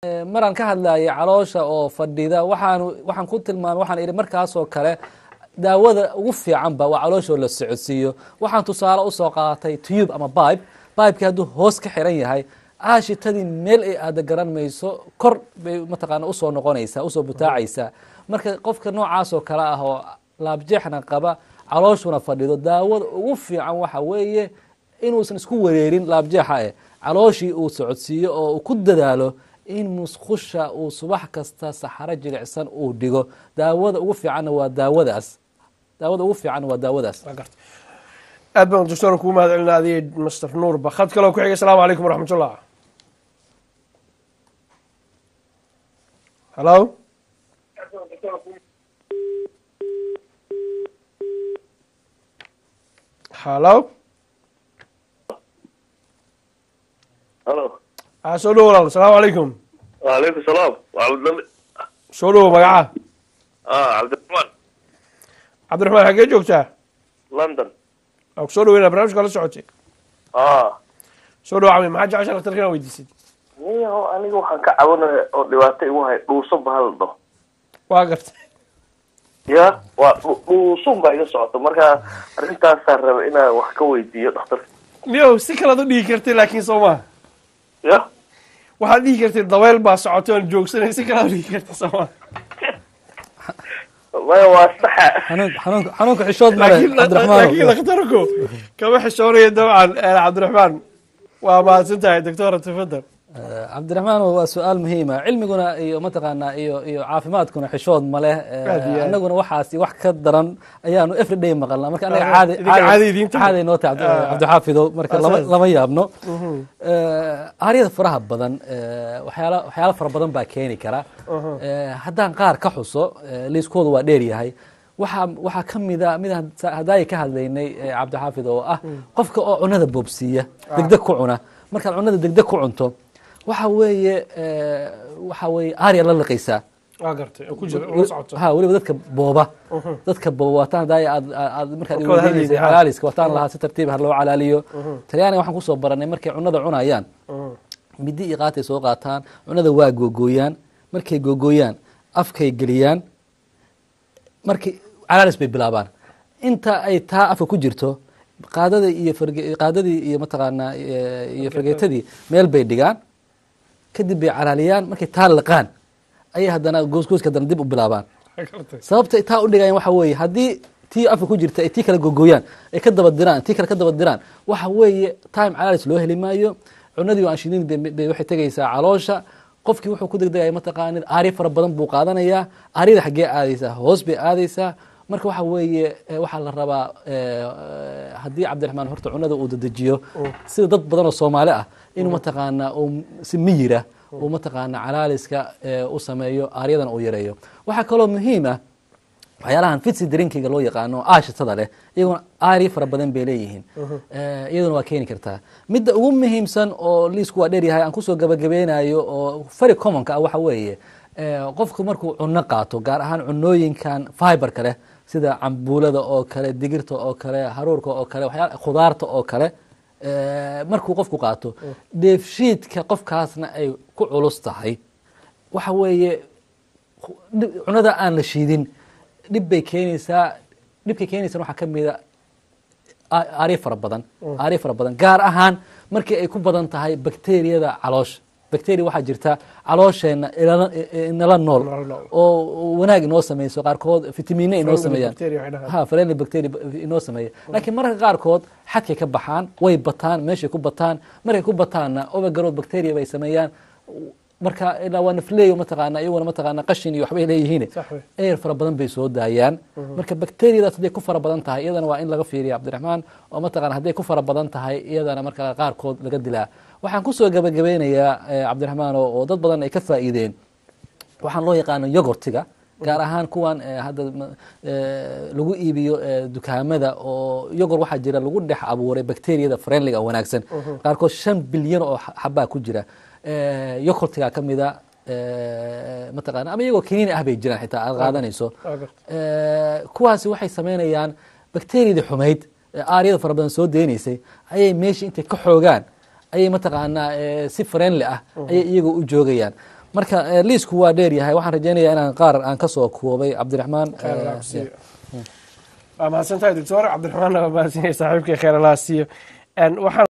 maraan ka hadlayay caloosha oo fadhida waxaan waxaan ku tilmaamay waxaan idhi markaasoo kale daawada ugu fiicanba waa calooshoo la socodsiiyo waxaan tusaale usoo qaatay tube ama bibe bibekii hadduu hoos ka xiran yahay aashitadii meel ay aada garan mayso kor bay mataqaana usoo noqonaysaa usoo butaacaysaa marka qofka noocaasoo kale ah oo laabjeexna qaba calooshuna fadhido daawada ugu fiican waxa weeye inuusan isku wareerin laabjeexa eh calooshii uu socodsiiyo oo uu ku dadaalo in musqusha uu subax kasta saxaro jilicsan uu dhigo daawada ugu fiicanna waa daawadaas daawada ugu fiicanna waa daawadaas aad baan doctor kuu mahad celina adiga master nuur bakad kaloo ku xigay asalaamu calaykum waraxmatullah hallo hallo halo a soo dhowo walaal asalaamu calaykum waalaykum salaam waa cabdilami soo dhowo magaca ah cabdiraxmaan cabdiraxmaan xaggee joogtaa london waa ku soo dhoweyna barnamijka la socotay ah soo dhowo cami maxaa jecesha daktarka inaa weydiisid niyaho aniga waxaan ka cabanaya oo dhibaato igu hay dhuuso bahal dho waa gartay ya waa dhu- dhuusun baa iga socota marka arrintaasaan raba inaan wax ka weydiiyo dhakhtarka miyow si kalead u dhigi kartay laakiin soo maha ya waxaad dhihi kartay dabeyl baa socotay oon joogsanay si kalead u dhigi kartay soo maha maya waa saxa xanuun xanuunka xanuunka xishood male laakiin laakiin cabdiraxmaan dhakhtarku kama xishoonaya dabcan eh, cabdiraxmaan waa mahadsan tahay doctora tafadal cabdiraxmaan waa su-aal muhiima cilmiguna iyo mataqaanaa iyo iyo caafimaadkuna xishood ma leh Eh, Aad iyo aad. annaguna waxaasi wax ka daran ayaanu every day maqalnaa marka anaga Ah, caadi idinka caadi idiin tahay. caadi noo tahay Ah. cabdi- cabdixaafidow marka lama Asaas. lama yaabno Eh, aaryada faraha badan eh, waxyaala waxyaala fara badan baa keeni kara Eh, haddaan qaar ka xuso eh, liiskoodu waa dheer yahay waxaa waxaa ka mida mid haddaay ka hadlaynay eh, cabdixaafid oo ah qofka oo cunada boobsiiya degdeg ku cuna markaad cunada degdeg ku cunto waxa weeye eh, waxa weeye aarya la liqaysaa waa gartay oo ku jira oo la socoto ha weliba dadka booba dadka booba wataan haddaay aad aad markaad Dadka wada iweydiinaysay hadlaysa, ha. calaaliska wataan lahaa si tartiib ha loo calaaliyo talyaaniga waxaan kusoo baranay markay cunada cunayaan midi iyo qaatay soo qaataan cunada waa googooyaan markay googooyaan afkay geliyaan markay calaalis bay bilaabaan inta ay taa afka ku jirto qaadada iyo farge- qaadadii iyo mataqaanaa eh, iyo fargeetadii meel bay dhigaan kadib bay calaaliyaan markay taa liqaan ayay haddana goosgooska haddana dib u bilaabaan Waa gartay sababta ay taa u dhigayaan waxa weeye haddii tii afka ku jirta ay tii kale gogoyaan ay ka daba diraan tii kale ka daba diraan waxa weeye time calaalis loo heli maayo cunadii oo aan shidin bay- bay waxay tegaysaa caloosha qofkii wuxuu ku degdegaya mataqaanid aarya fara badan buu qaadanayaa aaryada xaggee aadaysaa hoos bay aadaysaa marka waxa weeye eh, waxaa la rabaa eh, eh, haddii cabdiraxmaan horta cunada uu dedejiyo sida dad badan oo soomaali ah inuu mataqaanaa uu si miyira uu mataqaanaa calaaliska eh, u sameeyo aaryadan uu yareeyo waxaa kaloo muhiim ah waxyaalahan fitsi drinkiga loo yaqaano aashitada leh iyaguna aarya fara badan bay leeyihiin Eh, iyaduna waa keeni kartaa midda ugu muhiimsan oo liisku waa dheeryahay aan kusoo gabagabeynayo oo very commonka ah waxa weeye eh, qofku markuu cuno qaato gaar ahaan cunooyinkan fiberka leh sida cambuulada oo kale digirta oo kale haruurka oo kale waxyaala khudaarta oo kale eh, markuu qofku qaato dheefshiidka qofkaasna ay ku culus tahay waxa weeye dhib- cunada aan la shiidin dhib bay keenaysaa dhibkay keenaysan waxaa ka mida a- aaryo fara badan aaryo fara badan gaar ahaan markii ay ku badan tahay bakteriyada caloosha bacteria waxaa jirta caloosheenna ilala- i- inala nool Inala nool. oo wanaag inoo sameyso qaarkood fitamiine inoo Friendly sameeyaan bacteria waxay dhahaan. ha friendly bacteria inoo sameeya laakiin mararka qaarkood xadkay ka baxaan way bataan meeshay ku bataan markay ku bataanna overgrowth bacteria bay sameeyaan marka ilaa waa nafleeyo mataqaana iyaguna mataqaana qashin iyo waxbay leeyihiin Sax wey. air fara badan bay soo daayaan marka bacteriadaas hadday ku fara badan tahay iyadana waa in laga fiiriya cabdiraxmaan oo mataqaana hadday ku fara badan tahay iyadana marka qaarkood laga dilaa waxaan kusoo gabagabeynayaa eh, cabdiraxmaan oo oo dad badan ay ka faa'iideen waxaan loo yaqaano yogurtiga gaar ahaan kuwan eh, hadda ma- eh, lagu iibiyo eh, dukaamada oo yogor waxaa jira lagu dhex abuuray bacteriyada friendliga oo wanaagsan qaarkood shan bilyan oo xa- xabaa ku jira Eh, yogurtiga ka mida eh, mataqaana ama iyagoo kiniini ah bay jiraan xitaa aad qaadanayso Waa gartay. Eh, kuwaasi waxay sameynayaan bakteriyadii xumayd ee aaryada fara badan soo deynaysay ayay meeshii intay ka xoogaan ayay mataqaanaa eh, si friendly ah ayay iyagoo u joogayaan marka eh, liisku waa dheer yahay waxaan rajeynayaa inaan qaar aan kasoo koobay cabdiraxmaan khayr eh, allah ku siiyo waa mahadsan tahay doctor cabdiraxmaan waa mahadsan yahay saaxiibkii khayr allah siiyo Een, waxaan